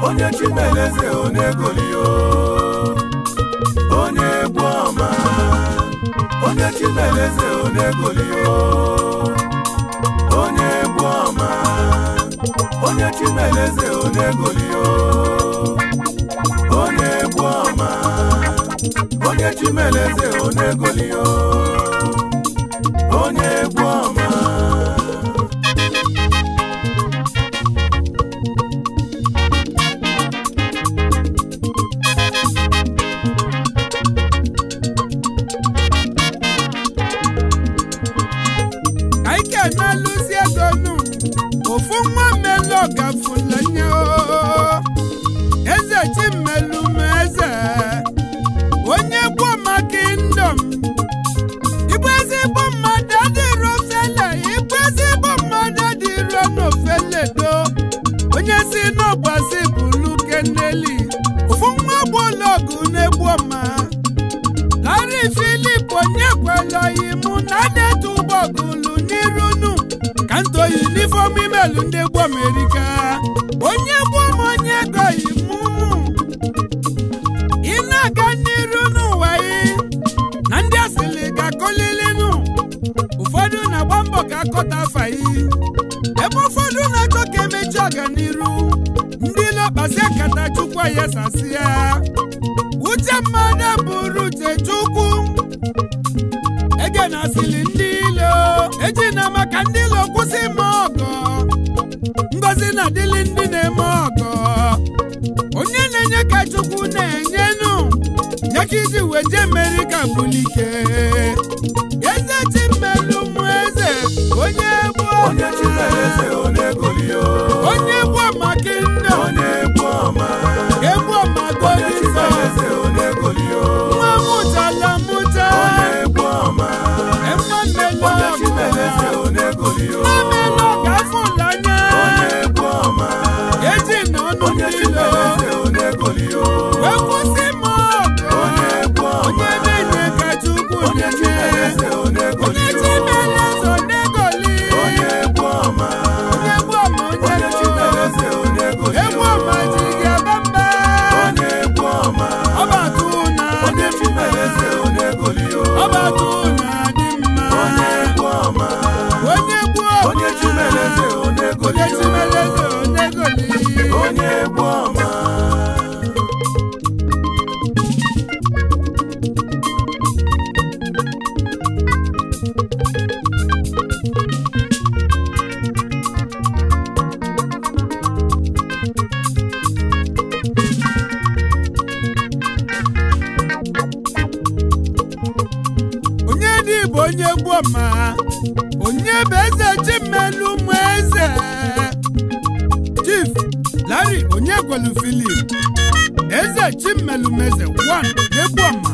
onye chimeleze onegolio onye egwu ọma onye chimeleze onegolio onye egwu ọma onye chimeleze onegolio onye egwu ọma onye chimeleze onegolio onye egwu ọma Aike na-alụsi ego nụ ofu nwa mmelu ọgafulanya eze chimelu m eze onye gbo maka ndom igbu ezigbo mmadụ adịrọ ofele igbu ezigbo mmadụ adịrọ n'ofele do onye si n'ọgbasi bulu keneli ofu nwa gbologu na-egbu ọma Larry Philip onye kwelọghị mụ na na-etu ụgbọgụlụ n'irunu ka nto yunifọm imelu ndị gbo Amerika onye gbom onye goghị mụ ị na-aga n'iru n'ụwa yị na ndị asịrị ga-akọlilinu ụfọdụ na-agba mbọ ka akọta afa yị ebe ụfọdụ na-achọ ka emechi ọganiru ndị lokpasi akata chukwu ayasasịa uche mmadụ bụrụ uche chukwu ege na asịrị ndị ilo eji na maka ndị ilo kwụsị ime ọgọ ngozi na adịlị ndị na-eme ọgọ onye na-enye ka chukwu na-enyenu nye ka iji weje Amerịka bulike eze chimelu mụ eze onye gboo onye chimeleze onegolio onye gboo maka nne onye egwu ọma egbu onye ọmagolize chimeleze onegolio nwa mụtala mụta onye egwu ọma emma mmelu onye ọgụ chimeleze onegolio mmelu ọgụ afụlanya onye egwu ọma eji na ọnụ onye mmiri chimeleze onegolio wee kwụsị m ọgụ onye egwu ọma onye na-enye ka chukwu onye na-enye chimeleze onye onegolio chimeleze onegoli onye egwu ọma onye gbu ọma onye onye gbu chimeleze egbu onegolio ọma ji gị aba mba onye egwu ọma ọbatụ na onye dị mma chimeleze onegolio ọbatụ na dị mma onye egwu ọma onye gbuo onye chimeleze onye onegolio chimeleze onegoli onye egwu ọma onye dị bụ onye gboo ma onye bụ eze chimelu ụmụ eze chief larry onye gwelu filip eze chimelu meze 1 na-egbu ọma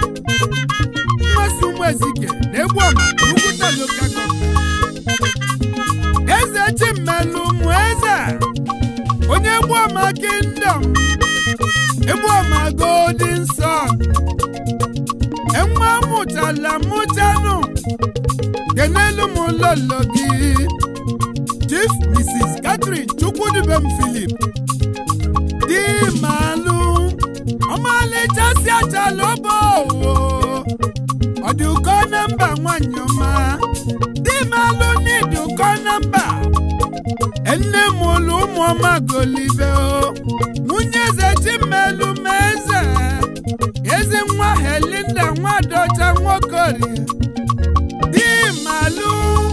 mmasị ụmụ ezike na-egbu ọma n'ukwuta lokal gọọmenti eze chimelu ụmụ eze onye egbu ọma kingdom egbu ọma golden sun enwe mụtala mụtanụ kenelu m lolo gị chief mrs catherine chukwudibem philip di malụ ọmalịcha si achala ọbọ owo ọ dị ụkọ na mba nwanyị ọma di malụ n'ịdị ụkọ na mba nne m ụlụ ụmụ ọma golibe o nwunye eze chimelu m eze ezi nwa helinda nwadocha nwokori di malụ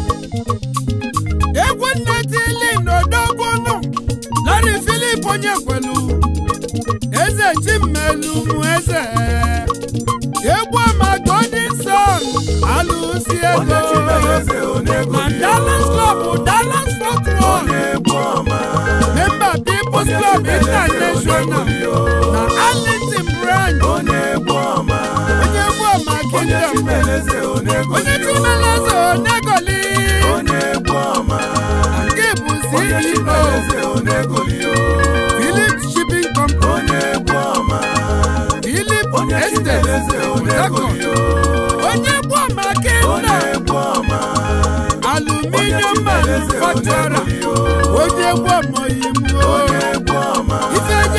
egwu nnetili n'odogwunu lari filip onye kwelu eze chimelu mụ eze egwu ọma golden sun alụsi onye ego chimeleze na onegolio dallas club dallas fort worth onye egwu ọma member people's club international na arlington branch onye egwu ọma onye egwu ọma onye kingdom chimeleze onye onegolio chimeleze onegoli onye egwu ọma nke bụ onye ceo chimeleze onegolio philip shipping company onye egwu ọma philip onye estate chimeleze port harcourt onegolio onye egwu ọma onye kingdom egwu ọma aluminium manufacturer onye egwu ọma oyimo onye egwu ọma ife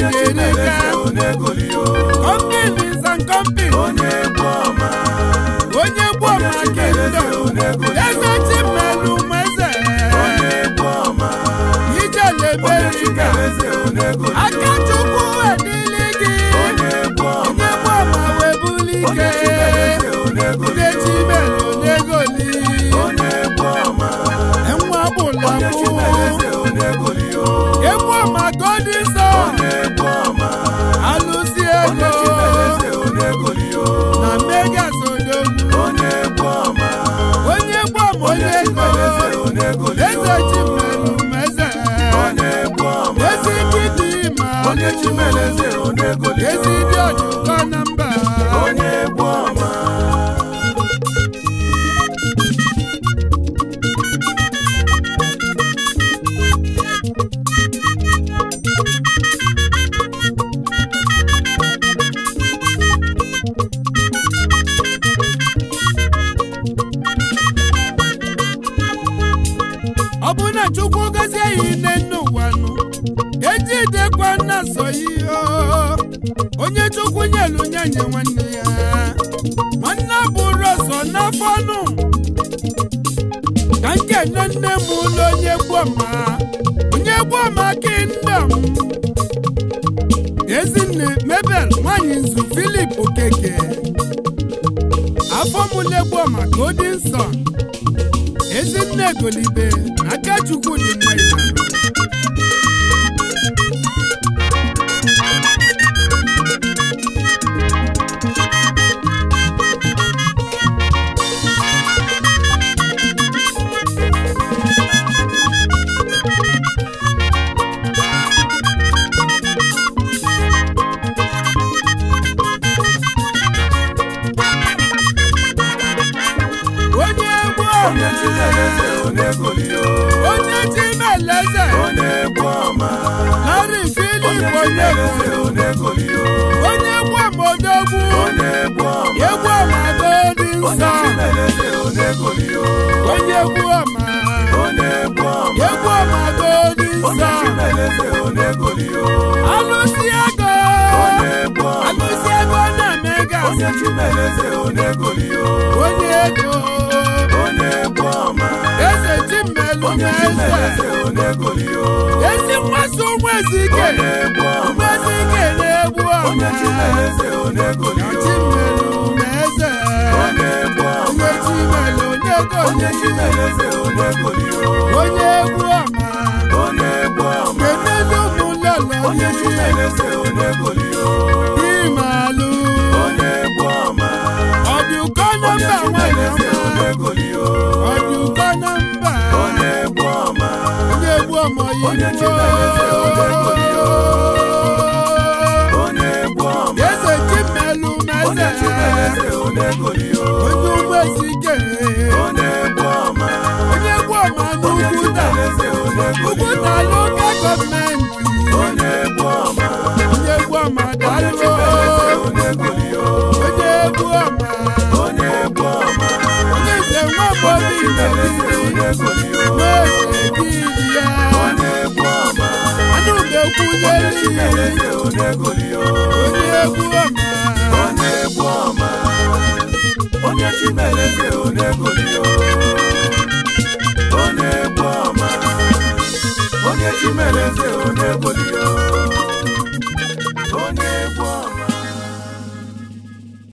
erika onegoli o companies and companies onye egwu ọma onye gbuo ma kingdom eze chimelu meze onye egwu ọma onye ijeleberiga chimereze onegoli aka chukwu edili gị onye egwu ọma onye gbuo ma webuli onye ike chimereze onegoli onye chimelu onegoli onye egwu ọma enwe ọbụla onye bụ chimereze onegoli o egwu ọma godi nsọ onye egwu ọma alụsi onye ego chimereze onegoli o na megas odogwu onye egwu ọma onye gbu ọma onye onye ego chimereze onegoli eze o chimelu meze onye egwu ọma ezi kidi ma onye chimereze onegoli ezi o dị ọjụkọ na mba onye egwu ọma ọ bụ na chukwu gozie ya ine n'ụwa nụ ejidekwa nna so ihe onye chukwu nyelu nyanye nwanne ya nwanne bụrụ ọzọ n'afọ nụ ka nkene nne m ụlọ onye gboma onye gboma kingdom ezinne mebel nwanyị nzu filip okeke afọ mụle gboma golden son ezinne golibe na aka chukwu dị mma ịnara onye egwu onye ọma chimereze onegoli o onye chimeleze onye egwu ọma larị onye filip chimereze onyegwu onegoli o onye egwu ọmodogwu onye egwu ọma egwu ọma godi onye nsọ chimereze onegoli o onye egwu ọma onye egwu ọma egwu ọma godi onye nsọ chimereze onegoli o alụsi ego onye egwu ọma alụsi ego na megas onye chimereze onegoli o onye ego onye egwu ọma eze chimelu onye meze chimereze onegoli o ezi mmasị ụmụ ezike onye egwu ụmụ ọma ezike na-egbu onye ọma chimereze onegoli o chimelu meze onye egwu ọma onye chimelu nego onye chimereze onegoli o onye egwu ọma onye egwu ọma kenelu ụmụlọlọ onye chimereze onegoli o imalụ onye egwu ọma ọdụkọ na onye mba nwanyị chimereze ọma onegoli o ọdụkọ na mba onye egwu ọma onye egwu ọma Onye Chimereze Onegoli o. onye egwu ọma eze chimelu onye meze chimereze onegoli o onye ụmụ ezike onye egwu ọma onye egwu ọma onye n'ugwuta chimereze onegoli ugwuta o loka gọọmenti onye egwu ọma onye egwu ọma onye daalụ chimereze onegoli o onye egwu ọma onye egwu ọma onye nze nwa onye bobi chimereze ndebiri onegoli o nweze didi ya onye egwu ọma anụ ga-ekwunye onye n'iyi chimereze onegoli o onye egwu ọma onye egwu ọma onye chimereze onegoli o onye egwu ọma onye chimereze onegoli